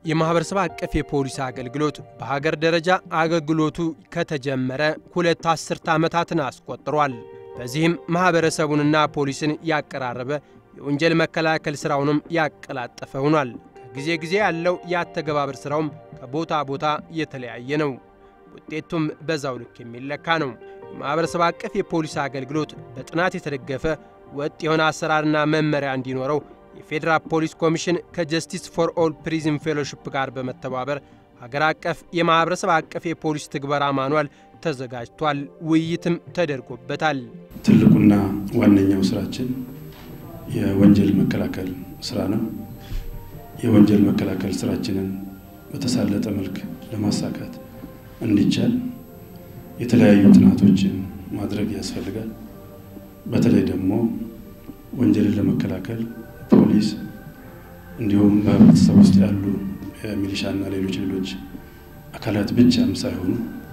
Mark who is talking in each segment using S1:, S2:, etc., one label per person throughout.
S1: የማኅበረሰብ አቀፍ የፖሊስ አገልግሎት በሀገር ደረጃ አገልግሎቱ ከተጀመረ ሁለት አስርተ ዓመታትን አስቆጥሯል። በዚህም ማኅበረሰቡንና ፖሊስን ያቀራረበ የወንጀል መከላከል ሥራውንም ያቀላጠፈ ሆኗል። ከጊዜ ጊዜ ያለው የአተገባበር ሥራውም ከቦታ ቦታ የተለያየ ነው። ውጤቱም በዛው ልክ የሚለካ ነው። የማኅበረሰብ አቀፍ የፖሊስ አገልግሎት በጥናት የተደገፈ ወጥ የሆነ አሰራርና መመሪያ እንዲኖረው የፌዴራል ፖሊስ ኮሚሽን ከጀስቲስ ፎር ኦል ፕሪዝን ፌሎሺፕ ጋር በመተባበር ሀገር አቀፍ የማኅበረሰብ አቀፍ የፖሊስ ትግበራ ማኗል ተዘጋጅቷል። ውይይትም ተደርጎበታል።
S2: ትልቁና ዋነኛው ስራችን የወንጀል መከላከል ስራ ነው። የወንጀል መከላከል ስራችንን በተሳለጠ መልክ ለማሳካት እንዲቻል የተለያዩ ጥናቶችን ማድረግ ያስፈልጋል። በተለይ ደግሞ ወንጀልን ለመከላከል ፖሊስ እንዲሁም በህብረተሰብ ውስጥ ያሉ ሚሊሻና ሌሎች ሌሎች አካላት ብቻም ሳይሆኑ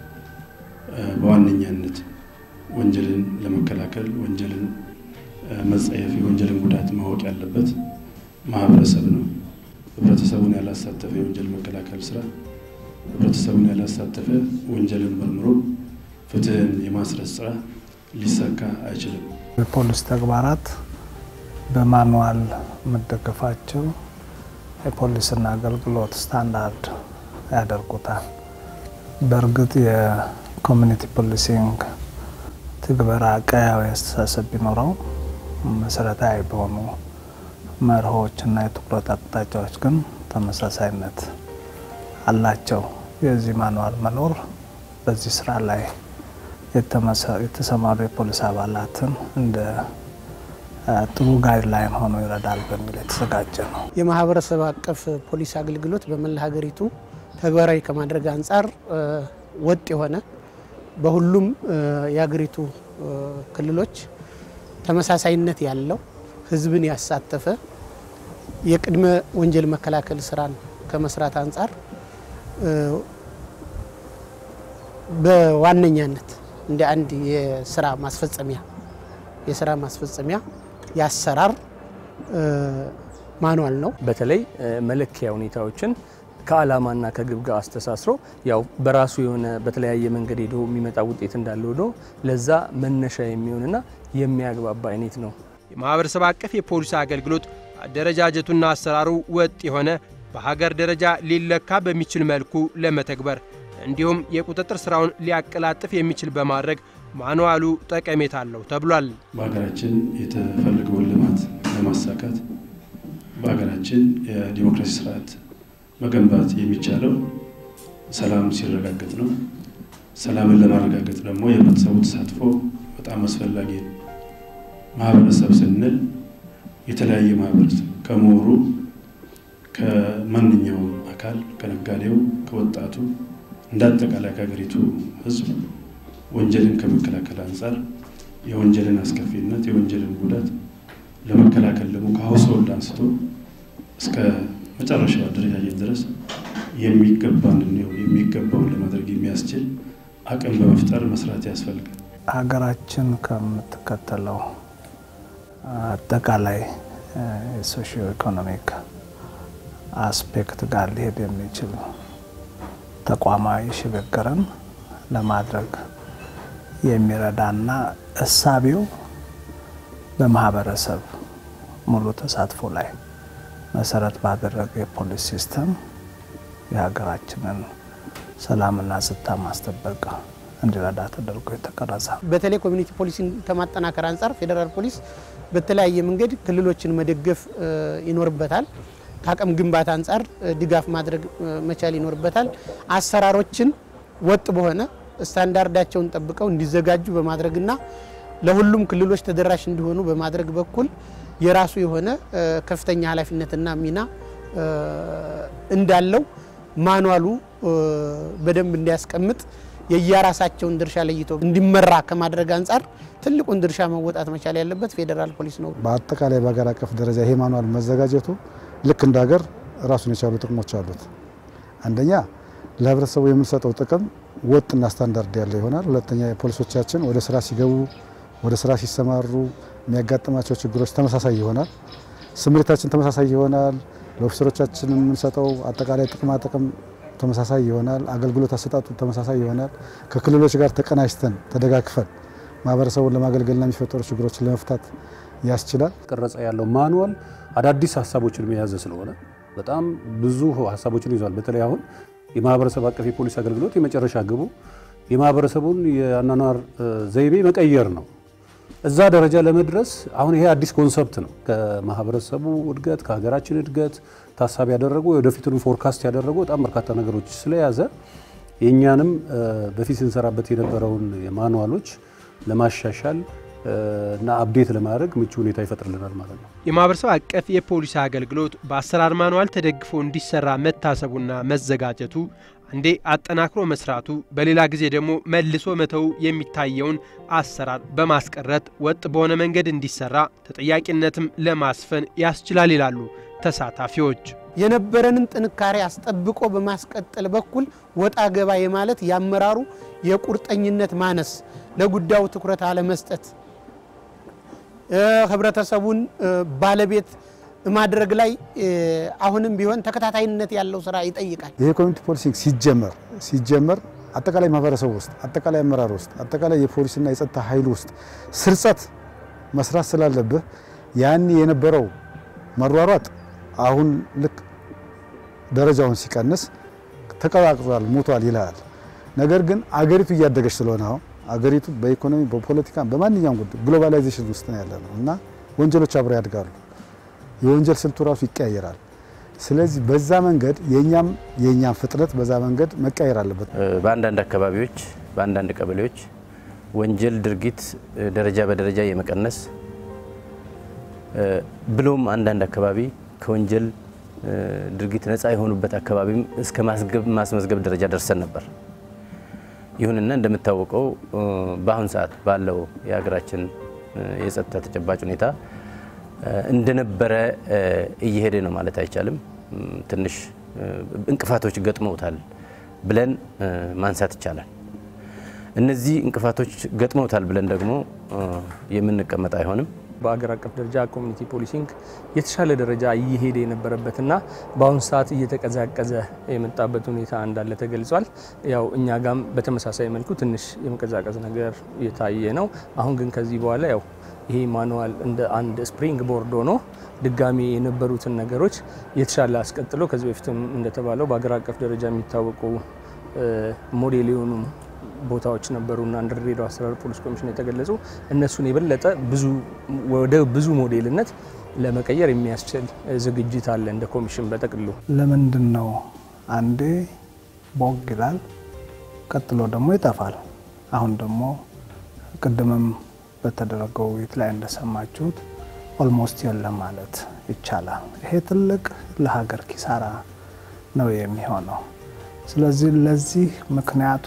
S2: በዋነኛነት ወንጀልን ለመከላከል ወንጀልን መጸየፍ፣ የወንጀልን ጉዳት ማወቅ ያለበት ማህበረሰብ ነው። ህብረተሰቡን ያላሳተፈ የወንጀል መከላከል ስራ ህብረተሰቡን ያላሳተፈ ወንጀልን መርምሮ ፍትህን የማስረጽ ስራ ሊሳካ አይችልም።
S3: የፖሊስ ተግባራት በማንዋል መደገፋቸው የፖሊስና አገልግሎት ስታንዳርድ ያደርጉታል። በእርግጥ የኮሚኒቲ ፖሊሲንግ ትግበራ ቀያዊ አስተሳሰብ ቢኖረው መሰረታዊ በሆኑ መርሆች እና የትኩረት አቅጣጫዎች ግን ተመሳሳይነት አላቸው። የዚህ ማንዋል መኖር በዚህ ስራ ላይ የተሰማሩ የፖሊስ አባላትን እንደ ጥሩ ጋይድላይን ሆኖ ይረዳል በሚል የተዘጋጀ ነው።
S4: የማህበረሰብ አቀፍ ፖሊስ አገልግሎት በመላ ሀገሪቱ ተግባራዊ ከማድረግ አንጻር ወጥ የሆነ በሁሉም የሀገሪቱ ክልሎች ተመሳሳይነት ያለው ህዝብን ያሳተፈ የቅድመ ወንጀል መከላከል ስራን ከመስራት አንጻር በዋነኛነት እንደ አንድ የስራ ማስፈጸሚያ የስራ ማስፈጸሚያ የአሰራር ማኗል ነው።
S5: በተለይ መለኪያ ሁኔታዎችን ከዓላማና ከግብ ጋር አስተሳስሮ ያው በራሱ የሆነ በተለያየ መንገድ ሄዶ የሚመጣ ውጤት እንዳለ ሆኖ ለዛ መነሻ የሚሆንና የሚያግባባ አይነት ነው።
S1: የማኅበረሰብ አቀፍ የፖሊስ አገልግሎት አደረጃጀቱና አሰራሩ ወጥ የሆነ በሀገር ደረጃ ሊለካ በሚችል መልኩ ለመተግበር እንዲሁም የቁጥጥር ሥራውን ሊያቀላጥፍ የሚችል በማድረግ ማንዋሉ ጠቀሜታ አለው ተብሏል።
S2: በሀገራችን የተፈለገውን ልማት ለማሳካት በሀገራችን የዲሞክራሲ ስርዓት መገንባት የሚቻለው ሰላም ሲረጋገጥ ነው። ሰላምን ለማረጋገጥ ደግሞ የህብረተሰቡ ተሳትፎ በጣም አስፈላጊ ነው። ማህበረሰብ ስንል የተለያየ ማህበረሰብ ከምሁሩ፣ ከማንኛውም አካል፣ ከነጋዴው፣ ከወጣቱ እንደ አጠቃላይ ከሀገሪቱ ህዝብ ወንጀልን ከመከላከል አንጻር የወንጀልን አስከፊነት የወንጀልን ጉዳት ለመከላከል ደግሞ ከሀውስሆልድ አንስቶ እስከ መጨረሻው አደረጃጀት ድረስ የሚገባን የሚገባውን ለማድረግ የሚያስችል አቅም በመፍጠር መስራት ያስፈልጋል።
S3: ሀገራችን ከምትከተለው አጠቃላይ የሶሺዮ ኢኮኖሚክ አስፔክት ጋር ሊሄድ የሚችል ተቋማዊ ሽግግርን ለማድረግ የሚረዳና እሳቤው በማህበረሰብ ሙሉ ተሳትፎ ላይ መሰረት ባደረገ የፖሊስ ሲስተም የሀገራችንን ሰላምና ጸጥታ ማስጠበቅ እንዲረዳ ተደርጎ የተቀረጸ
S4: በተለይ ኮሚኒቲ ፖሊሲን ከማጠናከር አንጻር ፌዴራል ፖሊስ በተለያየ መንገድ ክልሎችን መደገፍ ይኖርበታል። ከአቅም ግንባታ አንጻር ድጋፍ ማድረግ መቻል ይኖርበታል። አሰራሮችን ወጥ በሆነ ስታንዳርዳቸውን ጠብቀው እንዲዘጋጁ በማድረግና ለሁሉም ክልሎች ተደራሽ እንዲሆኑ በማድረግ በኩል የራሱ የሆነ ከፍተኛ ኃላፊነትና ሚና እንዳለው ማኗሉ በደንብ እንዲያስቀምጥ የየራሳቸውን ድርሻ ለይቶ እንዲመራ ከማድረግ አንጻር ትልቁን ድርሻ መወጣት መቻል ያለበት ፌዴራል ፖሊስ ነው።
S6: በአጠቃላይ በሀገር አቀፍ ደረጃ ይሄ ማኗል መዘጋጀቱ ልክ እንደ ሀገር ራሱን የቻሉ ጥቅሞች አሉት። አንደኛ ለህብረተሰቡ የምንሰጠው ጥቅም ወጥና ስታንዳርድ ያለው ይሆናል። ሁለተኛ የፖሊሶቻችን ወደ ስራ ሲገቡ ወደ ስራ ሲሰማሩ የሚያጋጥማቸው ችግሮች ተመሳሳይ ይሆናል። ስምሪታችን ተመሳሳይ ይሆናል። ለኦፊሰሮቻችን የምንሰጠው አጠቃላይ ጥቅማ ጥቅም ተመሳሳይ ይሆናል። አገልግሎት አሰጣጡ ተመሳሳይ ይሆናል። ከክልሎች ጋር ተቀናጅተን ተደጋግፈን ማህበረሰቡን ለማገልገልና የሚፈጠሩ ችግሮችን ለመፍታት ያስችላል።
S2: ቀረጸ ያለው ማኑዋል አዳዲስ ሀሳቦችን የያዘ ስለሆነ በጣም ብዙ ሀሳቦችን ይዟል። በተለይ አሁን የማህበረሰብ አቀፍ የፖሊስ አገልግሎት የመጨረሻ ግቡ የማህበረሰቡን የአኗኗር ዘይቤ መቀየር ነው። እዛ ደረጃ ለመድረስ አሁን ይሄ አዲስ ኮንሰፕት ነው። ከማህበረሰቡ እድገት ከሀገራችን እድገት ታሳቢ ያደረጉ ወደፊቱን ፎርካስት ያደረጉ በጣም በርካታ ነገሮች ስለያዘ የእኛንም በፊት ስንሰራበት የነበረውን ማኑዋሎች ለማሻሻል እና አፕዴት ለማድረግ ምቹ ሁኔታ ይፈጥርልናል ማለት ነው።
S1: የማህበረሰብ አቀፍ የፖሊስ አገልግሎት በአሰራር ማኑዋል ተደግፎ እንዲሰራ መታሰቡና መዘጋጀቱ አንዴ አጠናክሮ መስራቱ በሌላ ጊዜ ደግሞ መልሶ መተው የሚታየውን አሰራር በማስቀረት ወጥ በሆነ መንገድ እንዲሰራ ተጠያቂነትም ለማስፈን ያስችላል ይላሉ ተሳታፊዎች።
S4: የነበረንን ጥንካሬ አስጠብቆ በማስቀጠል በኩል ወጣ ገባ የማለት የአመራሩ የቁርጠኝነት ማነስ፣ ለጉዳዩ ትኩረት አለመስጠት፣ ህብረተሰቡን ባለቤት ማድረግ ላይ አሁንም ቢሆን ተከታታይነት ያለው ስራ ይጠይቃል።
S6: ይሄ ኮሚኒቲ ፖሊሲንግ ሲጀመር ሲጀመር አጠቃላይ ማህበረሰቡ ውስጥ አጠቃላይ አመራር ውስጥ አጠቃላይ የፖሊስና የጸጥታ ኃይል ውስጥ ስርጸት መስራት ስላለብህ ያን የነበረው መሯሯጥ አሁን ልክ ደረጃውን ሲቀንስ ተቀዛቅዟል፣ ሞቷል ይልሃል። ነገር ግን አገሪቱ እያደገች ስለሆነ አሁን አገሪቱ በኢኮኖሚ በፖለቲካ በማንኛውም ጉዳይ ግሎባላይዜሽን ውስጥ ነው ያለ ነው እና ወንጀሎች አብረው ያድጋሉ። የወንጀል ስልቱ ራሱ ይቀያየራል። ስለዚህ በዛ መንገድ የኛም የኛም ፍጥነት በዛ መንገድ መቀየር አለበት።
S7: በአንዳንድ አካባቢዎች በአንዳንድ ቀበሌዎች ወንጀል ድርጊት ደረጃ በደረጃ የመቀነስ ብሎም አንዳንድ አካባቢ ከወንጀል ድርጊት ነፃ የሆኑበት አካባቢም እስከ ማስመዝገብ ደረጃ ደርሰን ነበር። ይሁንና እንደምታወቀው በአሁን ሰዓት ባለው የሀገራችን የጸጥታ ተጨባጭ ሁኔታ እንደነበረ እየሄደ ነው ማለት አይቻልም። ትንሽ እንቅፋቶች ገጥመውታል ብለን ማንሳት ይቻላል። እነዚህ እንቅፋቶች ገጥመውታል ብለን ደግሞ የምንቀመጥ አይሆንም።
S5: በአገር አቀፍ ደረጃ ኮሚኒቲ ፖሊሲንግ የተሻለ ደረጃ እየሄደ የነበረበትና በአሁኑ ሰዓት እየተቀዛቀዘ የመጣበት ሁኔታ እንዳለ ተገልጿል። ያው እኛ ጋም በተመሳሳይ መልኩ ትንሽ የመቀዛቀዝ ነገር የታየ ነው። አሁን ግን ከዚህ በኋላ ያው ይሄ ማኑዋል እንደ አንድ ስፕሪንግ ቦርድ ሆኖ ድጋሚ የነበሩትን ነገሮች የተሻለ አስቀጥሎ ከዚህ በፊትም እንደተባለው በአገር አቀፍ ደረጃ የሚታወቁ ሞዴል የሆኑ ቦታዎች ነበሩና እንደ ድሬዳዋ አስተዳደር ፖሊስ ኮሚሽን የተገለጹ እነሱን የበለጠ ብዙ ወደ ብዙ ሞዴልነት ለመቀየር የሚያስችል ዝግጅት አለ እንደ ኮሚሽን በጠቅሉ።
S3: ለምንድን ነው አንዴ ቦግ ይላል፣ ቀጥሎ ደግሞ ይጠፋል። አሁን ደግሞ ቅድምም በተደረገው ውይይት ላይ እንደሰማችሁት ኦልሞስት የለም ማለት ይቻላል። ይሄ ትልቅ ለሀገር ኪሳራ ነው የሚሆነው። ስለዚህ ለዚህ ምክንያቱ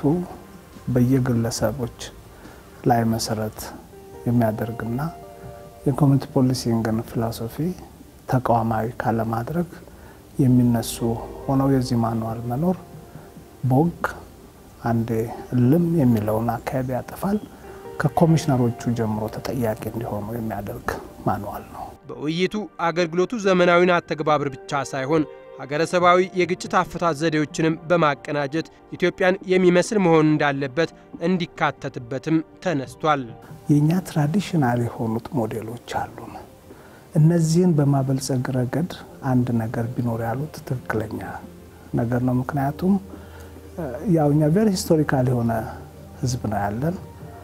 S3: በየግለሰቦች ላይ መሰረት የሚያደርግና የኮሚኒቲ ፖሊሲንግን ፊሎሶፊ ተቋማዊ ካለማድረግ የሚነሱ ሆነው የዚህ ማኑዋል መኖር ቦግ አንዴ እልም የሚለውን አካባቢ ያጠፋል። ከኮሚሽነሮቹ ጀምሮ ተጠያቂ እንዲሆኑ የሚያደርግ ማኑዋል ነው።
S1: በውይይቱ አገልግሎቱ ዘመናዊን አተግባብር ብቻ ሳይሆን ሀገረሰባዊ የግጭት አፈታት ዘዴዎችንም በማቀናጀት ኢትዮጵያን የሚመስል መሆን እንዳለበት እንዲካተትበትም ተነስቷል።
S3: የእኛ ትራዲሽናል የሆኑት ሞዴሎች አሉን። እነዚህን በማበልጸግ ረገድ አንድ ነገር ቢኖር ያሉት ትክክለኛ ነገር ነው። ምክንያቱም ያው እኛ ቬሪ ሂስቶሪካል የሆነ ህዝብ ነው ያለን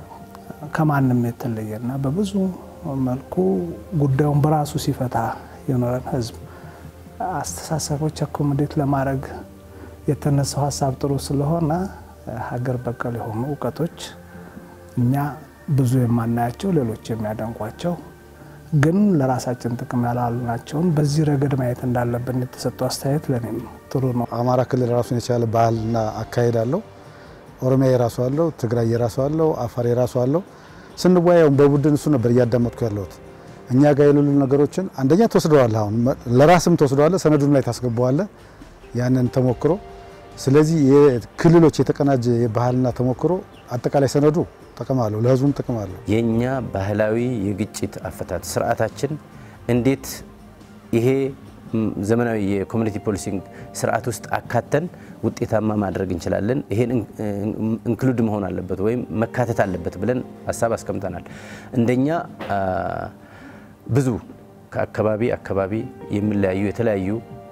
S3: ከማንም የተለየና በብዙ መልኩ ጉዳዩን በራሱ ሲፈታ የኖረን ህዝብ አስተሳሰቦች አኮሞዴት ለማድረግ የተነሳው ሀሳብ ጥሩ ስለሆነ ሀገር በቀል የሆኑ እውቀቶች እኛ ብዙ የማናያቸው ሌሎች የሚያደንቋቸው ግን ለራሳችን ጥቅም ያላሉ ናቸውን በዚህ ረገድ ማየት እንዳለብን የተሰጠው አስተያየት ለእኔም ጥሩ ነው።
S6: አማራ ክልል ራሱን የቻለ ባህልና አካሄድ አለው። ኦሮሚያ የራሱ አለው። ትግራይ የራሱ አለው። አፋር የራሱ አለው። ስንወያየው በቡድን እሱ ነበር እያዳመጥኩ ያለሁት። እኛ ጋር የሌሉ ነገሮችን አንደኛ ትወስደዋለህ፣ አሁን ለራስም ትወስደዋለህ፣ ሰነዱን ላይ ታስገባዋለህ ያንን ተሞክሮ። ስለዚህ የክልሎች የተቀናጀ የባህልና ተሞክሮ አጠቃላይ ሰነዱ ጥቅም አለው፣ ለህዝቡም ጥቅም አለው።
S7: የእኛ ባህላዊ የግጭት አፈታት ስርዓታችን እንዴት ይሄ ዘመናዊ የኮሚኒቲ ፖሊሲንግ ስርዓት ውስጥ አካተን ውጤታማ ማድረግ እንችላለን። ይሄን ኢንክሉድ መሆን አለበት ወይም መካተት አለበት ብለን ሀሳብ አስቀምጠናል። እንደኛ ብዙ ከአካባቢ አካባቢ የሚለያዩ የተለያዩ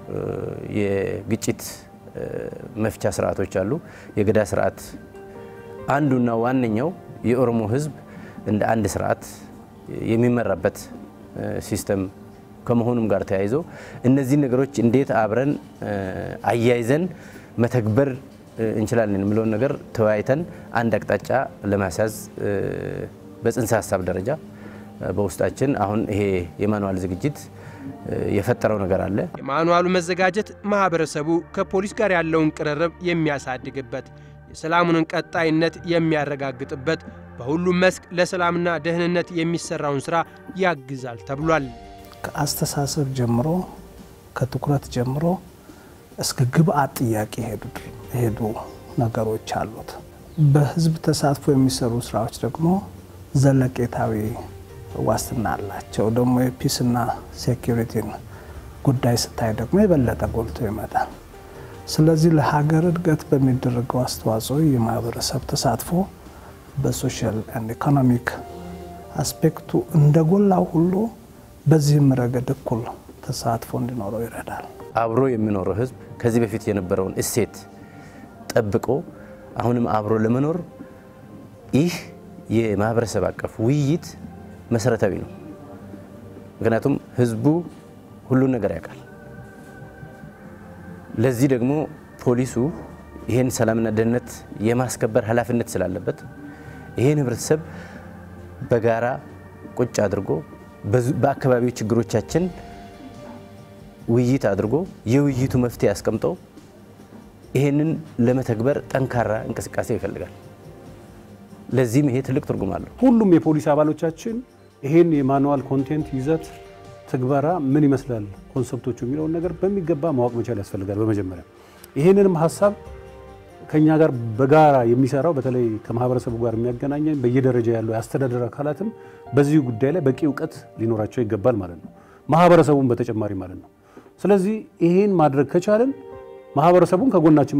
S7: የግጭት መፍቻ ስርዓቶች አሉ። የገዳ ስርዓት አንዱና ዋነኛው የኦሮሞ ሕዝብ እንደ አንድ ስርዓት የሚመራበት ሲስተም ከመሆኑም ጋር ተያይዞ እነዚህ ነገሮች እንዴት አብረን አያይዘን መተግበር እንችላለን የሚለውን ነገር ተወያይተን አንድ አቅጣጫ ለማስያዝ በጽንሰ ሀሳብ ደረጃ በውስጣችን አሁን ይሄ የማኑዋል ዝግጅት የፈጠረው ነገር አለ።
S1: የማኑዋሉ መዘጋጀት ማህበረሰቡ ከፖሊስ ጋር ያለውን ቅርርብ የሚያሳድግበት፣ የሰላሙንን ቀጣይነት የሚያረጋግጥበት፣ በሁሉም መስክ ለሰላምና ደህንነት የሚሰራውን ስራ ያግዛል ተብሏል።
S3: ከአስተሳሰብ ጀምሮ ከትኩረት ጀምሮ እስከ ግብአት ጥያቄ ሄዱ ነገሮች አሉት። በህዝብ ተሳትፎ የሚሰሩ ስራዎች ደግሞ ዘለቄታዊ ዋስትና አላቸው። ደግሞ የፒስና ሴኪሪቲን ጉዳይ ስታይ ደግሞ የበለጠ ጎልቶ ይመጣል። ስለዚህ ለሀገር እድገት በሚደረገው አስተዋጽኦ የማህበረሰብ ተሳትፎ በሶሻል ኤንድ ኢኮኖሚክ አስፔክቱ እንደጎላው ሁሉ በዚህም ረገድ እኩል ተሳትፎ እንዲኖረው ይረዳል።
S7: አብሮ የሚኖረው ህዝብ ከዚህ በፊት የነበረውን እሴት ጠብቆ አሁንም አብሮ ለመኖር ይህ የማህበረሰብ አቀፍ ውይይት መሰረታዊ ነው። ምክንያቱም ህዝቡ ሁሉን ነገር ያውቃል። ለዚህ ደግሞ ፖሊሱ ይህን ሰላምና ደህንነት የማስከበር ኃላፊነት ስላለበት ይህን ህብረተሰብ በጋራ ቁጭ አድርጎ በአካባቢው ችግሮቻችን ውይይት አድርጎ የውይይቱ መፍትሄ አስቀምጦ ይህንን ለመተግበር ጠንካራ እንቅስቃሴ ይፈልጋል። ለዚህም ይሄ ትልቅ ትርጉም አለው።
S2: ሁሉም የፖሊስ አባሎቻችን ይሄን የማኑዋል ኮንቴንት ይዘት ትግበራ ምን ይመስላል ኮንሰፕቶቹ የሚለውን ነገር በሚገባ ማወቅ መቻል ያስፈልጋል። በመጀመሪያ ይሄንንም ሀሳብ ከኛ ጋር በጋራ የሚሰራው በተለይ ከማህበረሰቡ ጋር የሚያገናኘን በየደረጃ ያለው የአስተዳደር አካላትም በዚህ ጉዳይ ላይ በቂ እውቀት ሊኖራቸው ይገባል ማለት ነው። ማህበረሰቡን በተጨማሪ ማለት ነው። ስለዚህ ይሄን ማድረግ ከቻለን ማህበረሰቡን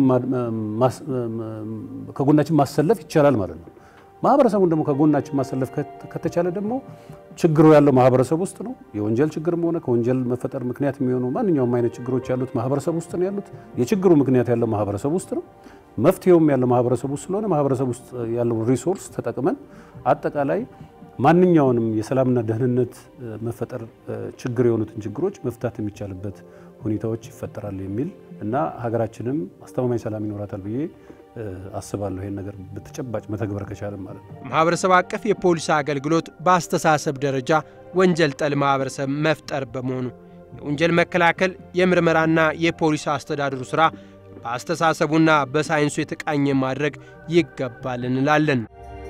S2: ከጎናችን ማሰለፍ ይቻላል ማለት ነው። ማህበረሰቡን ደግሞ ከጎናችን ማሰለፍ ከተቻለ ደግሞ ችግሩ ያለው ማህበረሰብ ውስጥ ነው። የወንጀል ችግርም ሆነ ከወንጀል መፈጠር ምክንያት የሚሆኑ ማንኛውም አይነት ችግሮች ያሉት ማህበረሰብ ውስጥ ነው ያሉት። የችግሩ ምክንያት ያለው ማህበረሰብ ውስጥ ነው። መፍትሄውም ያለው ማህበረሰብ ውስጥ ስለሆነ ማህበረሰብ ውስጥ ያለውን ሪሶርስ ተጠቅመን አጠቃላይ ማንኛውንም የሰላምና ደህንነት መፈጠር ችግር የሆኑትን ችግሮች መፍታት የሚቻልበት ሁኔታዎች ይፈጠራሉ የሚል እና ሀገራችንም አስተማማኝ ሰላም ይኖራታል ብዬ አስባለሁ። ይሄን ነገር በተጨባጭ መተግበር ከቻለም ማለት ነው።
S1: ማህበረሰብ አቀፍ የፖሊስ አገልግሎት በአስተሳሰብ ደረጃ ወንጀል ጠል ማህበረሰብ መፍጠር በመሆኑ የወንጀል መከላከል የምርመራና የፖሊስ አስተዳደሩ ስራ በአስተሳሰቡና በሳይንሱ የተቃኘ ማድረግ ይገባል እንላለን።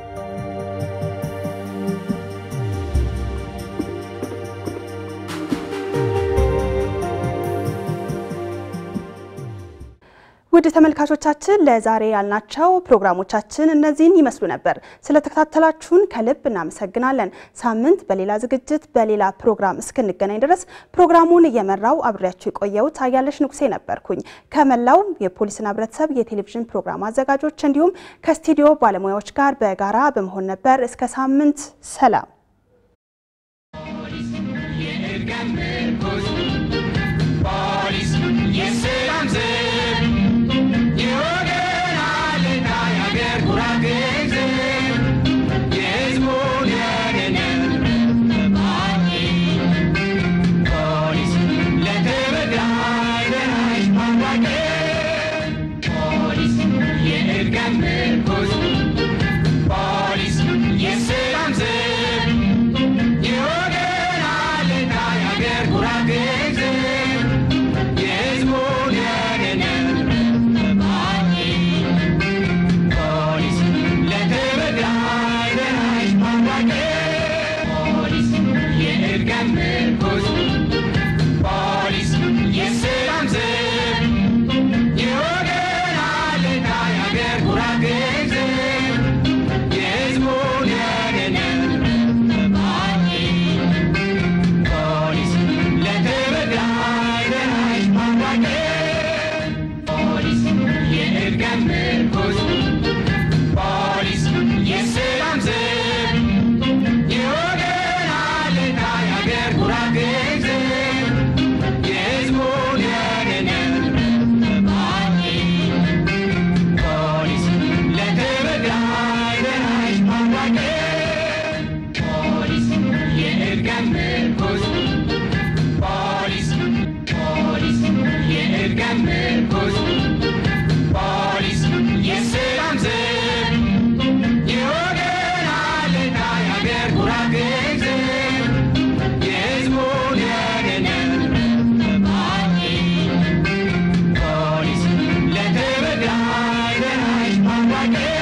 S8: ውድ ተመልካቾቻችን ለዛሬ ያልናቸው ፕሮግራሞቻችን እነዚህን ይመስሉ ነበር። ስለተከታተላችሁን ከልብ እናመሰግናለን። ሳምንት በሌላ ዝግጅት በሌላ ፕሮግራም እስክንገናኝ ድረስ ፕሮግራሙን እየመራው አብሬያችሁ የቆየሁት አያለሽ ንጉሴ ነበርኩኝ። ከመላው የፖሊስና ሕብረተሰብ የቴሌቪዥን ፕሮግራም አዘጋጆች እንዲሁም ከስቱዲዮ ባለሙያዎች ጋር በጋራ በመሆን ነበር። እስከ ሳምንት ሰላም።
S9: Let the ሀገር